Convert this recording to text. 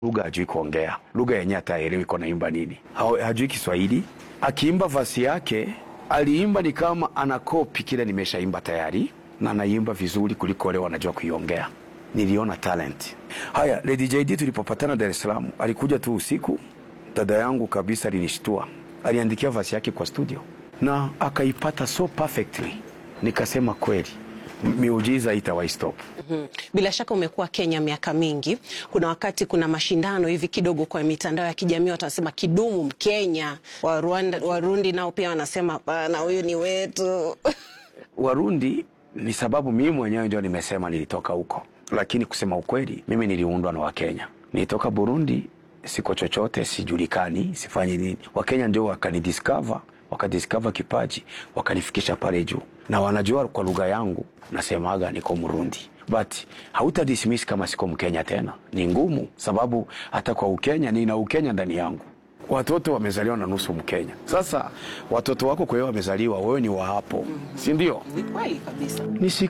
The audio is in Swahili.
lugha hajui kuongea, lugha yenyewe hataelewi iko naimba nini, Ha- hajui Kiswahili. Akiimba vasi yake aliimba ni kama anakopi kile nimeshaimba tayari, na anaimba vizuri kuliko wale wanajua kuiongea. Niliona talent. Haya, Lady JD tulipopatana Dar es Salaam, alikuja tu usiku, dada yangu kabisa alinishtua, aliandikia vasi yake kwa studio na akaipata so perfectly, nikasema kweli miujiza itawahi stop. Mhm. Bila shaka umekuwa Kenya miaka mingi. Kuna wakati kuna mashindano hivi kidogo kwa mitandao ya kijamii, watu wanasema kidumu Mkenya. Wa Rwanda, Warundi nao pia wanasema hapana, huyu ni wetu. Warundi ni sababu mimi mwenyewe ndio nimesema nilitoka huko, lakini kusema ukweli, mimi niliundwa na Wakenya. Nilitoka Burundi, siko chochote, sijulikani, sifanyi nini. Wakenya ndio wakanidiscover, wakadiscover kipaji, wakanifikisha pale juu, na wanajua kwa lugha yangu nasemaga niko Mrundi, but hauta dismiss kama siko Mkenya tena. Ni ngumu, sababu hata kwa Ukenya nina Ukenya ndani yangu watoto wamezaliwa na nusu Mkenya. Sasa watoto wako kwa hiyo wamezaliwa, wewe ni wa hapo, si ndio? Ni kweli kabisa. Ni siku